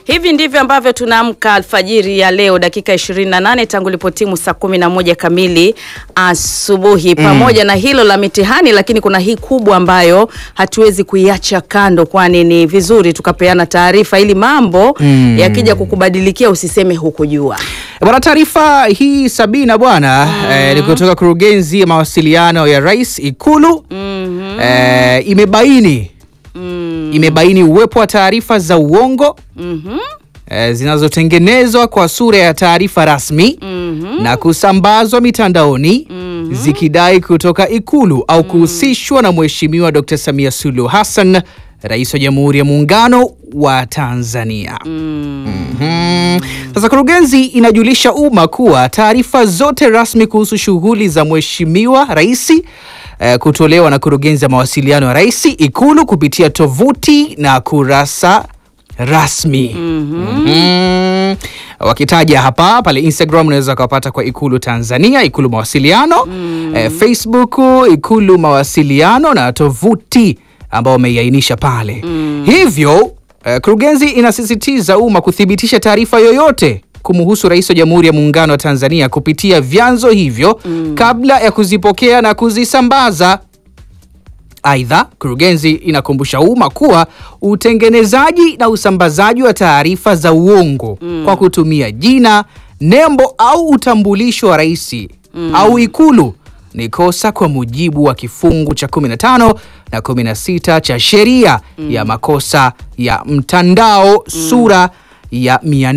Hivi ndivyo ambavyo tunaamka alfajiri ya leo dakika 28 tangu lipotimu saa 11 kamili asubuhi. Pamoja na hilo la mitihani, lakini kuna hii kubwa ambayo hatuwezi kuiacha kando, kwani ni vizuri tukapeana taarifa ili mambo yakija kukubadilikia usiseme hukujua. Bwana, taarifa hii Sabina bwana eh, ni kutoka kurugenzi ya mawasiliano ya Rais Ikulu eh, imebaini imebaini uwepo wa taarifa za uongo eh, zinazotengenezwa kwa sura ya taarifa rasmi na kusambazwa mitandaoni zikidai kutoka Ikulu au kuhusishwa na Mheshimiwa Dr. Samia Suluhu Hassan, Rais wa Jamhuri ya Muungano wa Tanzania. Mhm. Sasa kurugenzi inajulisha umma kuwa taarifa zote rasmi kuhusu shughuli za Mheshimiwa Rais eh, kutolewa na kurugenzi ya mawasiliano ya Rais Ikulu kupitia tovuti na kurasa rasmi Mhm. wakitaja hapa pale Instagram unaweza ukawapata kwa Ikulu Tanzania, Ikulu mawasiliano eh, Facebook Ikulu mawasiliano na tovuti ambao wameiainisha pale hivyo eh, kurugenzi inasisitiza umma kuthibitisha taarifa yoyote kumhusu Rais wa Jamhuri ya Muungano wa Tanzania kupitia vyanzo hivyo kabla ya kuzipokea na kuzisambaza. Aidha, kurugenzi inakumbusha umma kuwa utengenezaji na usambazaji wa taarifa za uongo kwa kutumia jina, nembo au utambulisho wa rais au Ikulu ni kosa kwa mujibu wa kifungu cha 15 na 16 cha sheria ya makosa ya mtandao sura ya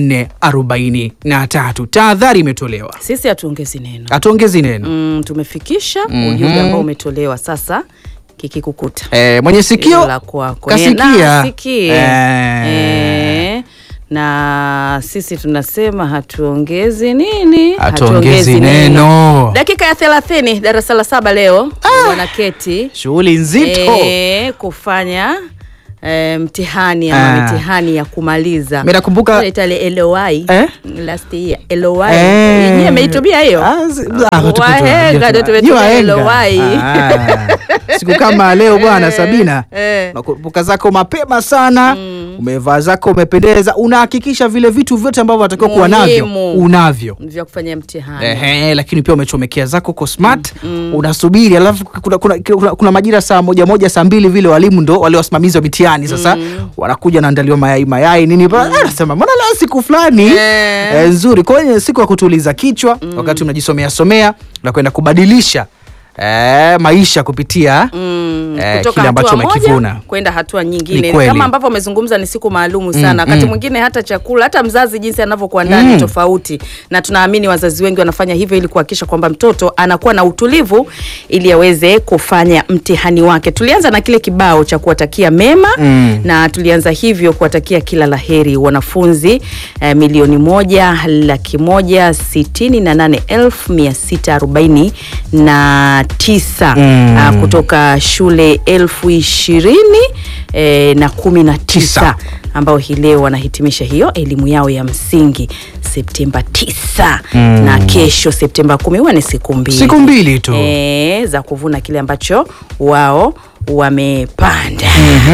443. Tahadhari imetolewa, Sisi hatuongezi neno. hatuongezi neno. Mm, tumefikisha ujumbe ambao umetolewa sasa kikikukuta Eh, mwenye sikio Hilo la kwako. Eh, kasikia. na sikie. Eh. Eh, na sisi tunasema hatuongezi nini? Hatuongezi neno. Dakika ya thelathini darasa la saba leo wanaketi Shughuli nzito. eh, kufanya eh, mtihani ama Ah. mitihani ya kumaliza. Mimi nakumbuka- Tunaita ile LOI Eh? last year LOI Eh. yenyewe ameitumia hiyo Ah, zi- ah, tuko- Wahenga ndio Ni tumetumia wahenga. LOI. Ah, siku kama leo bwana Sabina eh. unakumbuka zako mapema sana umevaa zako umependeza unahakikisha vile vitu vyote ambavyo unatakiwa kuwa navyo Muhimu. unavyo vya kufanya mtihani Ehe, lakini pia umechomekea zako ko smart unasubiri, alafu kuna, kuna, kuna, kuna majira saa moja moja saa mbili vile walimu ndo wale wasimamizi wa mitihani sasa wanakuja naandaliwa mayai mayai nini mm. Nasema mbona leo siku fulani Eh. eh, nzuri kwenye siku ya kutuliza kichwa wakati mnajisomea somea na kwenda kubadilisha eh, maisha kupitia Mm, eh, kutoka kile ambacho hatua moja umekivuna. kwenda hatua Ni nyingine kweli. kama ambavyo amezungumza ni siku maalumu sana wakati mm. mwingine hata chakula hata mzazi jinsi anavyokuandaa ni tofauti na tunaamini wazazi wengi wanafanya hivyo ili kuhakikisha kwamba mtoto anakuwa na utulivu ili aweze kufanya mtihani wake tulianza na kile kibao cha kuwatakia mema Mm. na tulianza hivyo kuwatakia kila laheri wanafunzi eh, milioni moja laki moja sitini na nane elfu mia sita arobaini na tisa Mm. ah, kutoka shule elfu ishirini eh, na kumi na Tisa. tisa ambao hii leo wanahitimisha hiyo elimu yao ya msingi Septemba tisa na kesho Septemba kumi huwa ni siku mbili Siku mbili tu. eh, za kuvuna kile ambacho wao wamepanda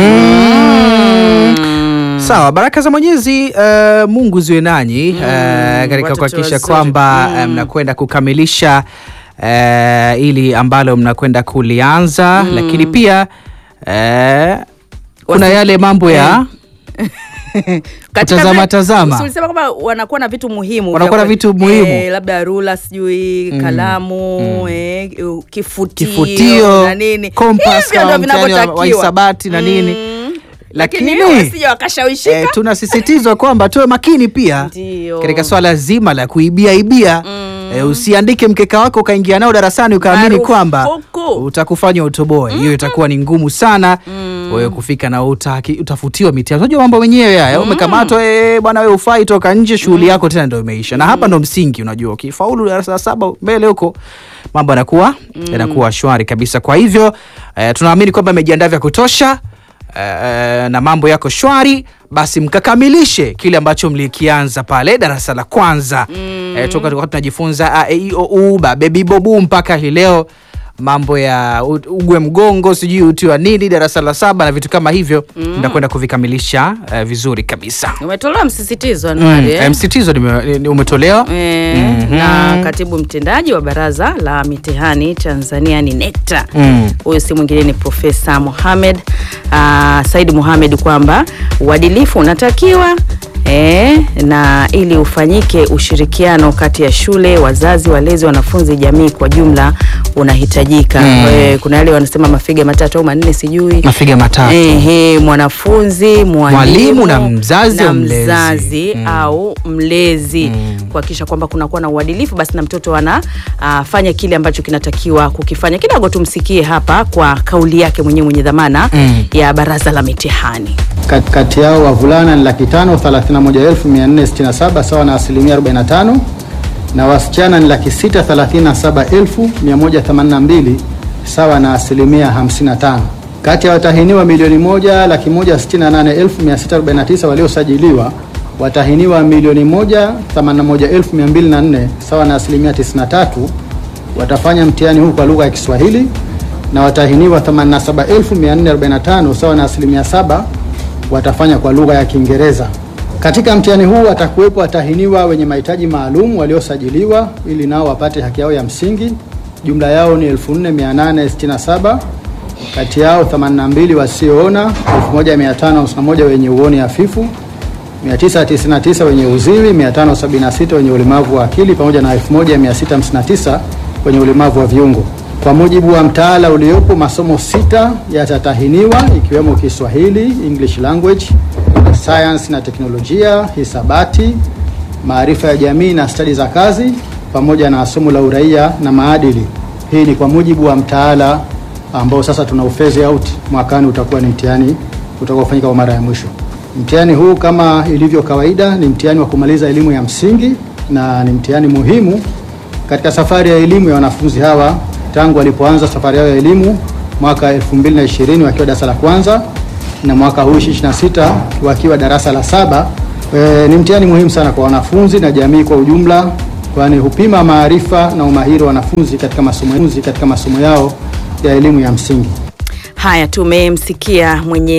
Sawa, baraka za Mwenyezi uh, Mungu ziwe nanyi uh, katika watoto kuhakikisha wazuri. kwamba uh, mnakwenda kukamilisha uh, ili ambalo mnakwenda kulianza, lakini pia uh, kuna Wasi- yale mambo ya Katika Kutazama vile- tazama. si ulisema kwamba wanakuwa na vitu muhimu Wanakuwa vya na kwe- vitu muhimu. eh, labda rula sijui kalamu eh, kifutio, kifutio, na nini kompas hivyo kama ndio mtihani wa- wa vinavyotakiwa hisabati na nini. Mm. Lakini lakini wasije wakashawishika eh, tunasisitizwa kwamba tuwe makini pia Ndio. katika swala zima la kuibia ibia eh, usiandike mkeka wako ukaingia nao darasani ukaamini Marufuku. kwamba utakufanya utoboe. Hiyo itakuwa ni ngumu sana wewe kufika na utaki, utafutiwa mitihani. Unajua mambo wenyewe haya, umekamatwa eh, bwana wewe ufai, toka nje, shughuli yako tena ndio imeisha. Na hapa ndo msingi, unajua ukifaulu darasa la saba mbele huko mambo yanakuwa yanakuwa shwari kabisa. Kwa hivyo eh, tunaamini kwamba amejiandaa vya kutosha eh, na mambo yako shwari, basi mkakamilishe kile ambacho mlikianza pale darasa la kwanza eh, toka tulikuwa tunajifunza a, e, i, o, u, ba, bebi bobu mpaka hii leo mambo ya u- ugwe mgongo sijui uti wa nini darasa la saba na vitu kama hivyo ndakwenda kuvikamilisha eh, vizuri kabisa Umetolewa msisitizo Mm, Anuari, eh, eh? msitizo nime- ni- umetolewa Eh, na katibu mtendaji wa baraza la mitihani Tanzania ni NECTA. Mm. Huyu si mwingine ni Profesa Mohamed uh, Said Mohamed kwamba uadilifu unatakiwa eh, na ili ufanyike ushirikiano kati ya shule, wazazi, walezi, wanafunzi, jamii kwa jumla unahitajika. Mm. Eh, kuna yale wanasema mafiga matatu au manne sijui mafiga matatu Ehe, mwanafunzi mwalimu Mwalimu na mzazi na au mlezi. mzazi Mm. au mlezi kuhakikisha kwamba kunakuwa na uadilifu, basi na mtoto anafanya kile ambacho kinatakiwa kukifanya. Kidogo tumsikie hapa kwa kauli yake mwenyewe mwenye dhamana Mm. ya baraza la mitihani. Kat- kati yao wavulana ni laki tano thelathini na moja elfu mia nne sitini na saba sawa na asilimia 45 na wasichana ni laki sita thelathini na saba elfu mia moja themanini na mbili sawa na asilimia 55. Kati ya watahiniwa milioni moja laki moja sitini na nane elfu mia sita arobaini na tisa waliosajiliwa watahiniwa milioni moja themanini na moja elfu mia mbili na nne sawa na asilimia 93 watafanya mtihani huu kwa lugha ya Kiswahili na watahiniwa 87445 sawa na asilimia saba watafanya kwa lugha ya Kiingereza. Katika mtihani huu watakuwepo watahiniwa wenye mahitaji maalum waliosajiliwa ili nao wapate haki yao ya msingi. Jumla yao ni 4867 kati yao 82 wasioona, 1551 wenye uoni hafifu, 999 wenye uziwi, 576 wenye ulemavu wa akili pamoja na 1659 wenye ulemavu wa viungo. Kwa mujibu wa mtaala uliopo, masomo sita yatatahiniwa ikiwemo Kiswahili, English language, science na teknolojia, hisabati, maarifa ya jamii na stadi za kazi pamoja na somo la uraia na maadili. Hii ni kwa mujibu wa mtaala ambao sasa tuna ufeze out mwakani, utakuwa ni mtihani utakaofanyika kwa mara ya mwisho. Mtihani huu kama ilivyo kawaida ni mtihani wa kumaliza elimu ya msingi na ni mtihani muhimu katika safari ya elimu ya wanafunzi hawa tangu walipoanza safari yao ya elimu mwaka 2020 wakiwa darasa la kwanza na mwaka huu 26 wakiwa darasa la saba. E, ni mtihani muhimu sana kwa wanafunzi na jamii kwa ujumla, kwani hupima maarifa na umahiri wa wanafunzi katika masomo katika masomo yao ya elimu ya msingi. Haya, tumemsikia mwenye